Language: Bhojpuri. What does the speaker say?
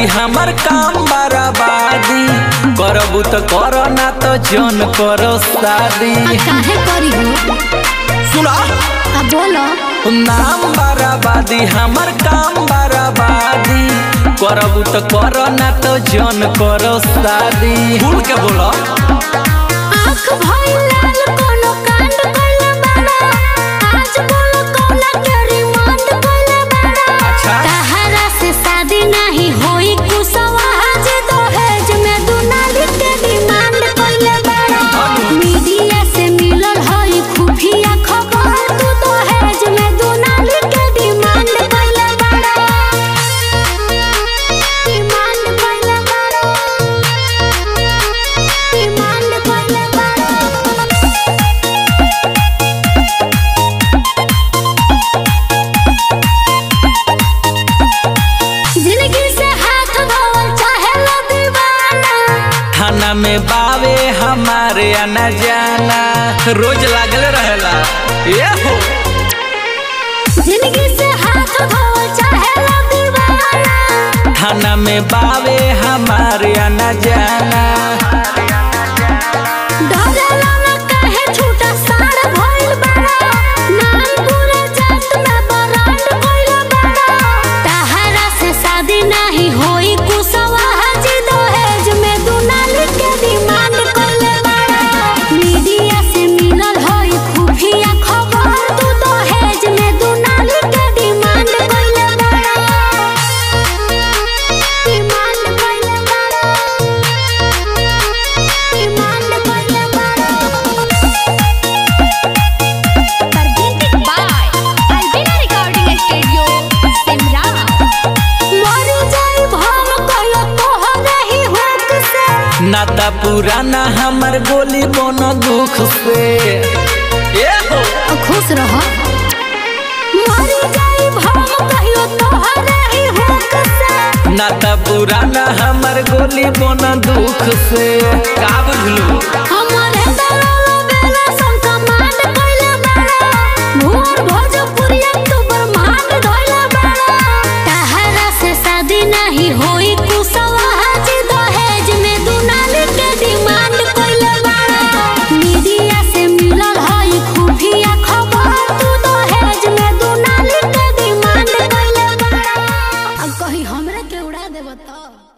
हमर काम बराबादी करबू तो करो ना तो जन करो शादी काहे करी हो सुना अब बोलो नाम बराबादी हमर काम बराबादी करबू तो करो ना तो जन करो शादी भूल के बोलो आँख भइल लाल कोनो कांड कइले बाड़ा आज बोलो कौना के रिमांड कइले बाड़ा अच्छा। तहरा से शादी नहीं होई कुसवा आज दहेज में दुनाली के डिमांड कइले बाड़ा मीडिया से मिलल हई खुफिया खबर तू दहेज में दुनाली के डिमांड कइले बाड़ा डिमांड कइले बाड़ा डिमांड कइले बाड़ा जिंदगी से हाथ धोवल चाहे लो दीवाना थाना में बावे हमारे आना जाना रोज लागल रहेला ये हो जिंदगी से हाथ धोवल चाहे लो दीवाना थाना में बावे हमारे आना जाना डरेला ना काहे छूटा साड़ भइल बाड़ा नाम पूरे जात में बरांड कइल बाड़ा तहरा से शादी नहीं होई कुसवा हाजी दहेज में दुनाली के डिमांड कइल बाड़ा मीडिया से मिलल हई खुफिया खबर तू दहेज में दुनाली के डिमांड कइल बाड़ा डिमांड कइल बाड़ा डिमांड कइले बाड़ा presented by Albina Recording Studio, Simra. मर जाई भाव कइलो तोहरे ही हुक से नाता पुराना हमर गोली बोनो दुख से ये हो खुश रह मर जाई भाव कइलो तोहरे ही हुक से नाता पुराना हमर गोली बोनो दुख से का बुझलू हमरे दलाल बेला संग कमांड कइले बाड़ा भोर भोजपुरिया तू ब्रह्मांड धइले बाड़ा तहरा से शादी नहीं होई कुसवा हाजी दहेज में दुनाली के डिमांड कइले बाड़ा मीडिया से मिलल हई खुफिया खबर तू दहेज में दुनाली के डिमांड कइले बाड़ा अब कहीं हमरे के उड़ा देब त